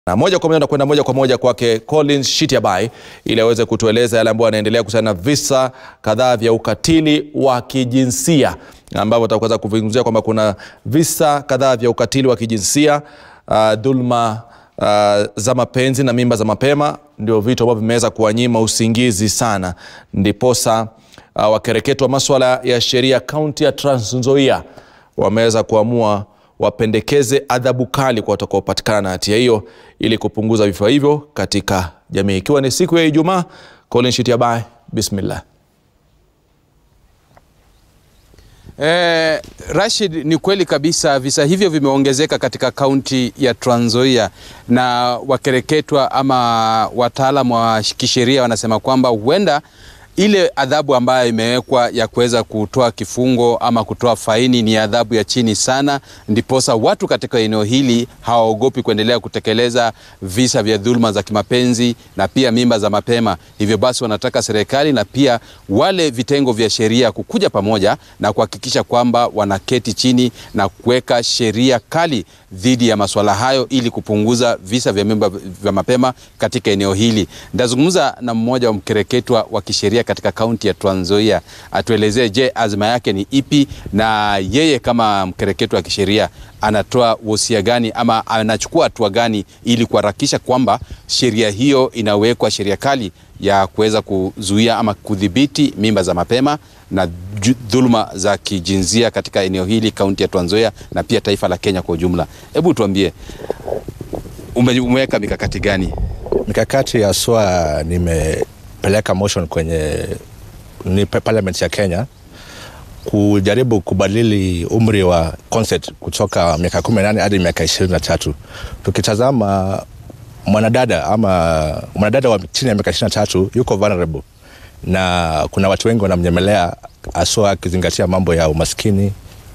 Na moja kwa moja nakwenda moja kwa moja kwake Collins Shitiabai ili aweze kutueleza yale ambayo yanaendelea kuhusiana na visa kadhaa vya ukatili wa kijinsia ambavyo tutaweza kuzungumzia kwamba kuna visa kadhaa vya ukatili wa kijinsia uh, dhulma uh, za mapenzi na mimba za mapema ndio vitu ambavyo vimeweza kuwanyima usingizi sana, ndiposa uh, wakereketwa maswala ya sheria kaunti ya Trans Nzoia wameweza kuamua wapendekeze adhabu kali kwa watakaopatikana na hatia hiyo ili kupunguza vifo hivyo katika jamii. Ikiwa ni siku ya Ijumaa, Colin Shitiabai, bismillah. Eh, Rashid, ni kweli kabisa visa hivyo vimeongezeka katika kaunti ya Trans Nzoia na wakereketwa ama wataalamu wa kisheria wanasema kwamba huenda ile adhabu ambayo imewekwa ya kuweza kutoa kifungo ama kutoa faini ni adhabu ya chini sana, ndiposa watu katika eneo hili hawaogopi kuendelea kutekeleza visa vya dhuluma za kimapenzi na pia mimba za mapema. Hivyo basi wanataka serikali na pia wale vitengo vya sheria kukuja pamoja na kuhakikisha kwamba wanaketi chini na kuweka sheria kali dhidi ya masuala hayo ili kupunguza visa vya mimba vya mapema katika eneo hili. Ndazungumza na mmoja wa mkereketwa wa kisheria katika kaunti ya Trans Nzoia atuelezee, je, azma yake ni ipi na yeye kama mkereketwa wa kisheria anatoa wosia gani ama anachukua hatua gani ili kuharakisha kwamba sheria hiyo inawekwa sheria kali ya kuweza kuzuia ama kudhibiti mimba za mapema na dhuluma za kijinsia katika eneo hili kaunti ya Trans Nzoia na pia taifa la Kenya kwa ujumla. Hebu tuambie ume, umeweka mikakati gani? Mikakati haswa nimepeleka motion kwenye ni parliament ya Kenya kujaribu kubadili umri wa consent kutoka miaka kumi na nane hadi miaka ishirini na tatu. Tukitazama mwanadada ama mwanadada wa chini ya miaka ishirini na tatu yuko vulnerable, na kuna watu wengi wanamnyemelea haswa akizingatia mambo ya umaskini.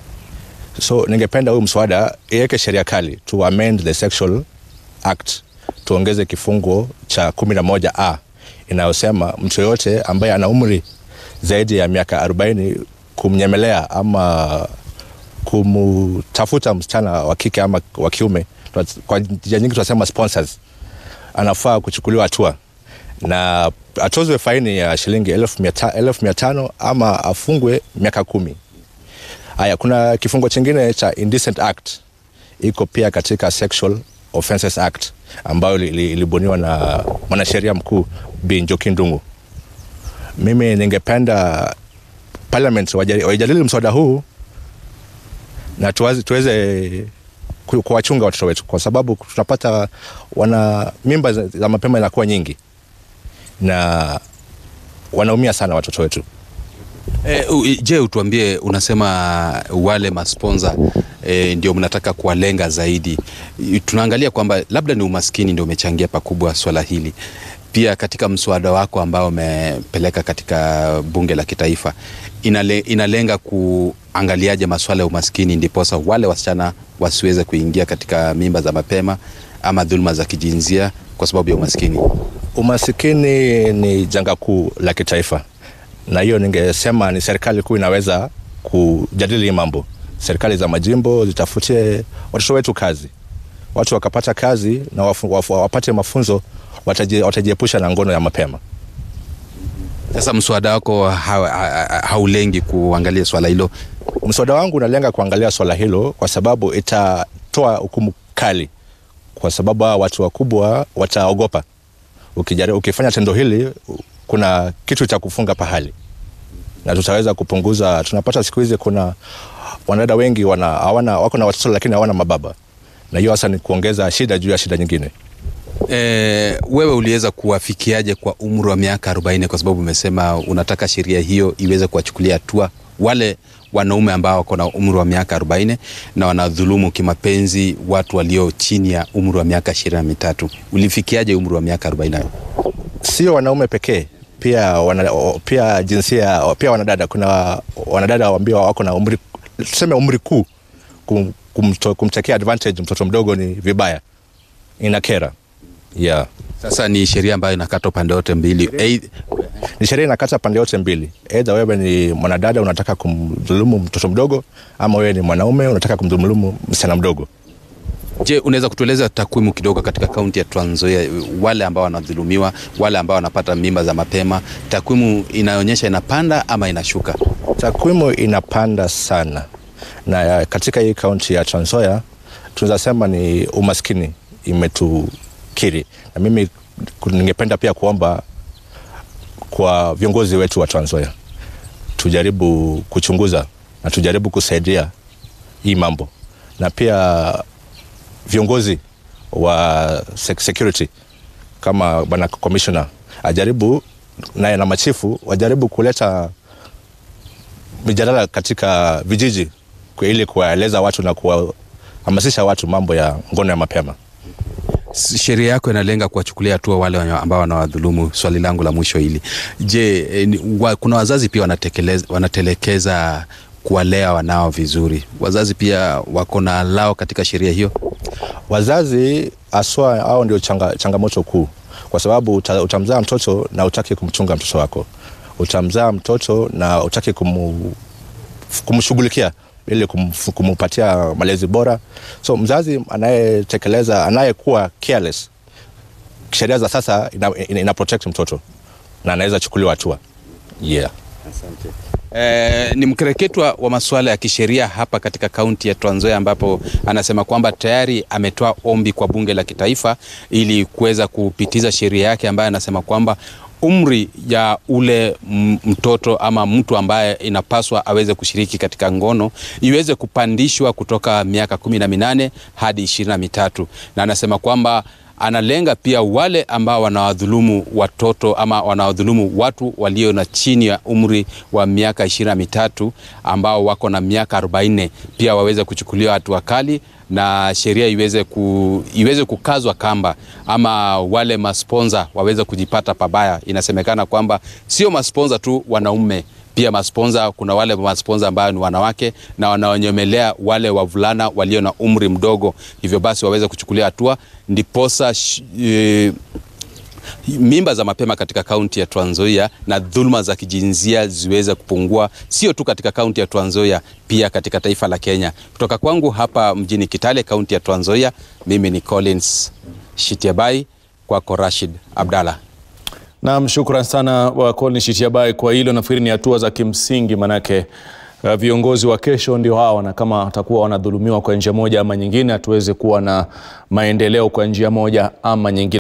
So ningependa huyu mswada iweke sheria kali to amend the sexual act, tuongeze kifungo cha kumi na moja a inayosema mtu yoyote ambaye ana umri zaidi ya miaka arobaini kumnyemelea ama kumtafuta msichana wa kike ama wa kiume, kwa njia nyingi tunasema sponsors, anafaa kuchukuliwa hatua na atozwe faini ya shilingi elfu mia tano ama afungwe miaka kumi. Haya, kuna kifungo chingine cha indecent act iko pia katika Sexual Offences Act ambayo ilibuniwa na mwanasheria mkuu Bi Njoki Ndung'u. Mimi ningependa parliament waijadili mswada huu na tuwazi, tuweze kuwachunga watoto wetu, kwa sababu tunapata wana mimba za mapema inakuwa nyingi na wanaumia sana watoto wetu. E, je, utuambie, unasema wale masponsa e, ndio mnataka kuwalenga zaidi. Tunaangalia kwamba labda ni umaskini ndio umechangia pakubwa swala hili. Pia katika mswada wako ambao umepeleka katika bunge la kitaifa inale, inalenga kuangaliaje masuala ya umaskini ndiposa wale wasichana wasiweze kuingia katika mimba za mapema ama dhuluma za kijinsia kwa sababu ya umaskini. Umasikini ni janga kuu la kitaifa, na hiyo ningesema ni serikali kuu inaweza kujadili mambo. Serikali za majimbo zitafutie watoto wetu kazi, watu wakapata kazi na wafu, wafu, wapate mafunzo, watajiepusha na ngono ya mapema. Sasa mswada wako haulengi ha, ha, kuangalia swala hilo? Mswada wangu unalenga kuangalia swala hilo kwa sababu itatoa hukumu kali, kwa sababu hawa watu wakubwa wataogopa. Ukijaribu, ukifanya tendo hili kuna kitu cha kufunga pahali, na tutaweza kupunguza. Tunapata siku hizi kuna wanadada wengi wana, hawana, wako na watoto lakini hawana mababa, na hiyo hasa ni kuongeza shida juu ya shida nyingine. E, wewe uliweza kuwafikiaje kwa umri wa miaka 40 kwa sababu umesema unataka sheria hiyo iweze kuwachukulia hatua wale wanaume ambao wako na umri wa miaka 40 na wanadhulumu kimapenzi watu walio chini ya umri wa miaka ishirini na mitatu. Ulifikiaje umri wa miaka 40? Sio wanaume pekee, pia wana, pia jinsia pia wanadada. Kuna wanadada ambao wako na umri tuseme umri kuu, kum, kumto, kumtekea advantage mtoto mdogo ni vibaya, inakera. Yeah. Sasa ni sheria ambayo inakata pande yote mbili. Hey, ni sheria inakata pande yote mbili, aidha wewe ni mwanadada unataka kumdhulumu mtoto mdogo, ama wewe ni mwanaume unataka kumdhulumu msichana mdogo. Je, unaweza kutueleza takwimu kidogo katika kaunti ya Trans Nzoia, wale ambao wanadhulumiwa, wale ambao wanapata mimba za mapema, takwimu inaonyesha inapanda ama inashuka? Takwimu inapanda sana, na katika hii kaunti ya Trans Nzoia tunaweza sema ni umaskini imetukiri, na mimi ningependa pia kuomba kwa viongozi wetu wa Trans Nzoia tujaribu kuchunguza na tujaribu kusaidia hii mambo, na pia viongozi wa security kama bwana commissioner ajaribu naye na machifu wajaribu kuleta mijadala katika vijiji ili kuwaeleza watu na kuwahamasisha watu mambo ya ngono ya mapema. Sheria yako inalenga kuwachukulia hatua wale ambao wanawadhulumu. Swali langu la mwisho hili, je, wa, kuna wazazi pia wanatelekeza kuwalea wanao vizuri? Wazazi pia wako na lao katika sheria hiyo? Wazazi haswa hao ndio changa, changamoto kuu, kwa sababu uta, utamzaa mtoto na utaki kumchunga mtoto wako, utamzaa mtoto na utaki kumu, kumshughulikia ili kum, kumupatia malezi bora. So mzazi anayetekeleza anayekuwa careless, sheria za sasa ina, ina, ina protect mtoto na anaweza chukuliwa hatua yeah. Asante. Eh, ni mkereketwa wa masuala ya kisheria hapa katika kaunti ya Trans Nzoia ambapo anasema kwamba tayari ametoa ombi kwa bunge la kitaifa ili kuweza kupitiza sheria yake ambayo anasema kwamba umri ya ule mtoto ama mtu ambaye inapaswa aweze kushiriki katika ngono iweze kupandishwa kutoka miaka kumi na minane hadi ishirini na mitatu na anasema kwamba analenga pia wale ambao wanawadhulumu watoto ama wanawadhulumu watu walio na chini ya umri wa miaka ishirini na mitatu ambao wako na miaka arobaini pia waweze kuchukuliwa hatua kali na sheria iweze, ku, iweze kukazwa kamba ama wale masponza waweze kujipata pabaya. Inasemekana kwamba sio masponza tu wanaume pia masponza, kuna wale masponza ambao ni wanawake na wanaonyemelea wale wavulana walio na umri mdogo, hivyo basi waweze kuchukulia hatua ndiposa e, mimba za mapema katika kaunti ya Trans Nzoia na dhuluma za kijinsia ziweze kupungua, sio tu katika kaunti ya Trans Nzoia, pia katika taifa la Kenya. Kutoka kwangu hapa mjini Kitale, kaunti ya Trans Nzoia, mimi ni Collins Shitiabai, kwako Rashid Abdalla. Naam, shukran sana wa Colin Shitiabai kwa hilo. Nafikiri ni hatua za kimsingi, manake uh, viongozi wa kesho ndio hawa, na kama watakuwa wanadhulumiwa kwa njia moja ama nyingine, hatuweze kuwa na maendeleo kwa njia moja ama nyingine.